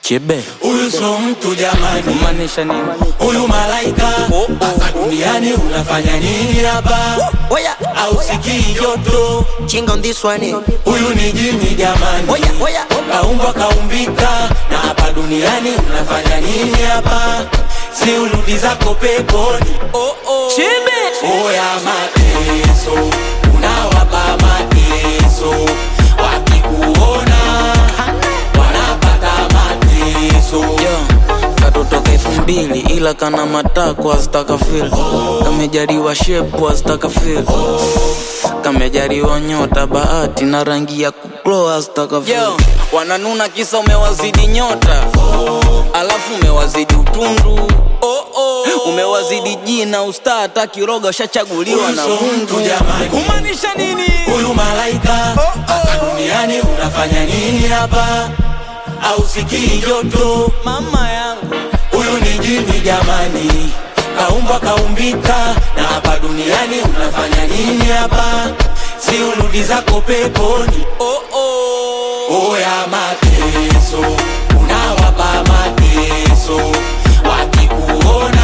Chebe Huyu so mtu jamani, kumaanisha nini? huyu malaika hapa duniani unafanya nini hapa? Oya, Au sikii joto? chinga on this one. Huyu ni jini jamani, Oya, oya. kaumbwa kaumbika, na hapa duniani unafanya nini hapa? Si urudi zako peponi. Chebe Oya mateso, unawapa mateso, wakikuona wanapata mateso. Yo, katotoka elfu mbili ila kana matako azitaka fil kamejariwa shepu azitaka fil kamejariwa nyota bahati na rangi ya kuklo azitaka fil wananuna kisa umewazidi nyota alafu umewazidi utundu umewazidi jina usta hata kiroga ushachaguliwa na Huyu so mtu Mungu jamani. kumaanisha nini Huyu malaika hapa duniani unafanya nini hapa? Au sikii joto? mama yangu Huyu ni jini jamani, kaumbwa kaumbika, na hapa duniani unafanya nini hapa? Si urudi zako peponi. oh, oh. Oya mateso, unawapa mateso, wakikuona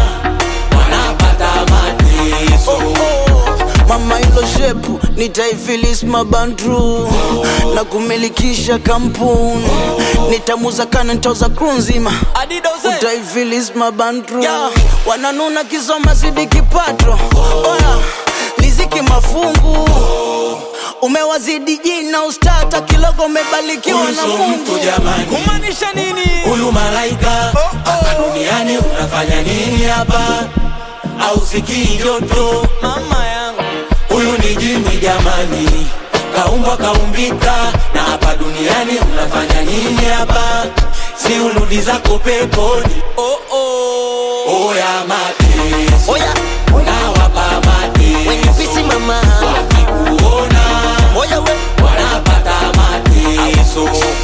wanapata mateso. mama hilo shepu nitaifilis mabandru na kumilikisha kampuni nitamuza kana nitauza kru nzima utaifilis mabandru wananuna kisoma zidi kipato oya liziki mafungu umewazidi jina ustata kilogo umebalikiwa Huyu na so mungu mtu jamani, kumaanisha nini huyu malaika hapa duniani unafanya nini hapa? Au sikii joto? mama yangu Huyu ni jini jamani, kaumbwa kaumbika, na hapa duniani unafanya nini hapa? Si urudi zako peponi. oh, oh. Oya mateso, Oya, unawapa when you mateso, busy mama. wakikuona Oya, we. wanapata mateso.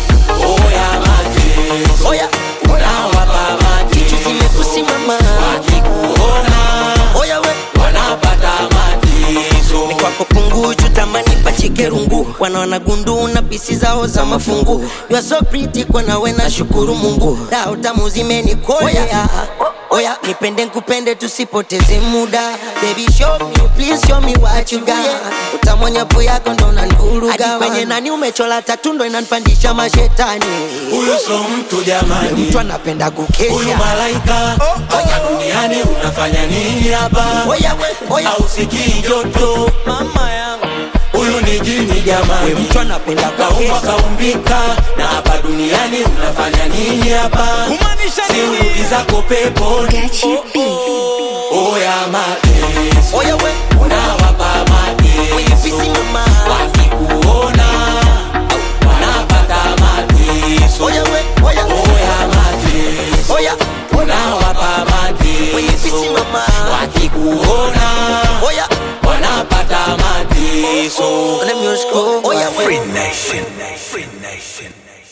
Oya mateso, Oya, unawapa kichu mateso, zimepusi mama. wakikuona Oya, we. wanapata mateso. Ni kwako punguchu tamani pachike rungu wanaona gundu na pisi zao za mafungu you are so pretty kwa nawe na shukuru mungu dao tamu zimenikolea oya nipende nkupende tusipoteze muda baby show me please show me what you got utamwonyapo yako ndo nanvuruga kwenye nani umechola tatu ndo inanpandisha mashetani Huyu so mtu jamani, mtu anapenda huyu kukesha malaika hapa duniani unafanya nini hapa? oya we oya Au sikii joto? mama yangu Huyu ni jini we jamani, mtu anapenda kaumbwa kukesha kaumbika, na hapa duniani unafanya nini hapa? kumaanisha Si nini urudi zako peponi. Gachi B. Oya mateso, oya we unawapa when you busy mateso, mama wakikuona wanapata mateso. oya we oya Oya mateso, oya unawapa when you busy mateso, mama wakikuona oya wanapata mateso. Let me just go. Oh, yeah, wait. Free Nation. Free Nation.